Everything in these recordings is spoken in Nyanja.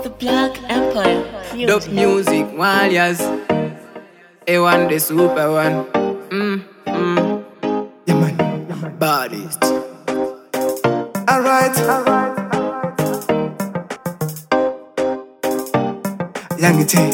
The Black Empire. Dope music, warriors. A1 the super one. Mm, mm. Yeah, man. Baddest. Alright. Young T.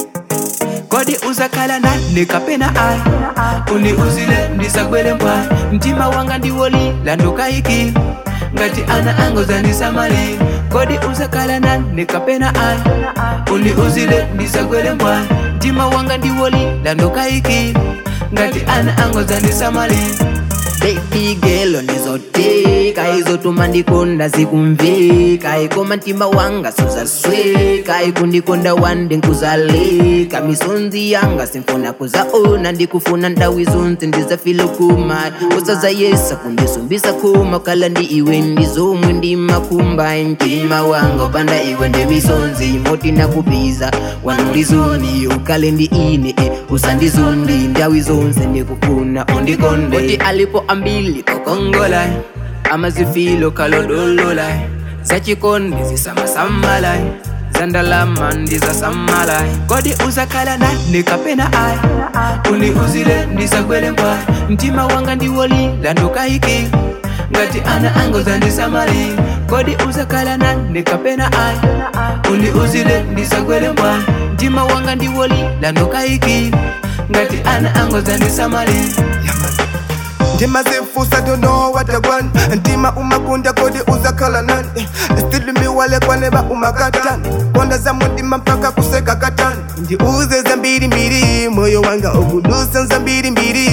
kodi uzakhala nani nikapena ayi undiuzile ndisagwele mpwayi mtima wanga ndiwolila ndokayikila ngati ana anga uzandisamalira kodi uzakhala nani nikapena ayi undiuzile ndisagwele mpwayi mtima wanga ndiwolila ndokayikila ngati ana anga uzandisamalira Baby girl ndizoteka izotuma ndikonda zikumveka ikoma mtima wanga suzasweka ikundikonda wande nkuzaleka misonzi yanga simfuna kuzaona ndikufuna ndawu izonse ndizafila kuma usazayesa kundisumbisa kuma kala ndi iwe ndizomwe ndimakumba mtima wanga upanda iwe ndemisonzi moti nakubiza wanulizoni ukale ndi ine eh, usandizondi ndawu zonse ndikufuna undikonde Oti alipo ambili kokongola amazifilo kalodolola zachikondi zisamasamala zandalama ndizasamala kodi uzakhala nani nikapena ayi undiuzile ndisagwele mpwayi mtima wanga ndiwolila ndokayikila ngati ana anga uzandisamalira kodi uzakhala nani nikapena ayi undiuzile ndisagwele mpwayi mtima wanga ndiwolila ndokayikila ngati ana anga uzandisamalira Yeah, man. Ndima zifusa don't know what I want Ndima umakunda kodi uzakhala nani Still miwale kwaneba umakatani Konda za mudima mpaka kuseka katani Ndiuze za mbiri mbiri Moyo wanga okudusa za mbiri mbiri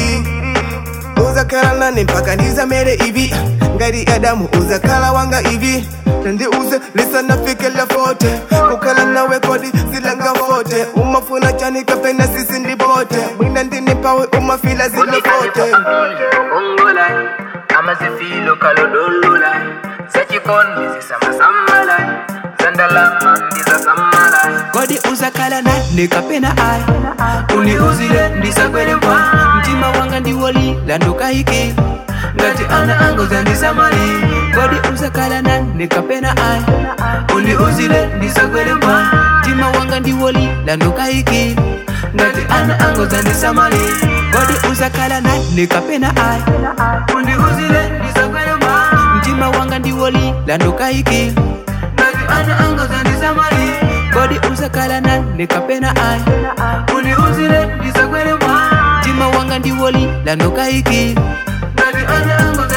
uzakhala nani mpaka ndizamere ivi ngati adamu uzakhala wanga ivi nandiuze lisanafikela fote kukhala nawe kodi zilangafote umafuna chani kapena sisi ndipote mwina ndinipawe umafila zilofote ongola amazifilo kalodolola zachikondi zisamasamala zandalama ndizasamala kodi uzakhala nani nikapena ayi undiuzile ndisagwele mpwa mtima wanga ndiwolila ndokayikila ngati ana anga uzandisamalira kodi uzakhala nani nikapena ayi undiuzile ndisagwele mpwa mtima wanga ndiwolila ndokayikila ngati ana anga uzandisamalira kodi uzakhala nani nikapena ayi undiuzile ndisagwele mpwa mtima wanga ndiwolila ndokayikila ngati ana anga uzandisamalira kodi uzakhala nani nikapena ayi undiuzile ndisagwele mpwa mtima wanga ndiwolila ndokayikila ngati ana anga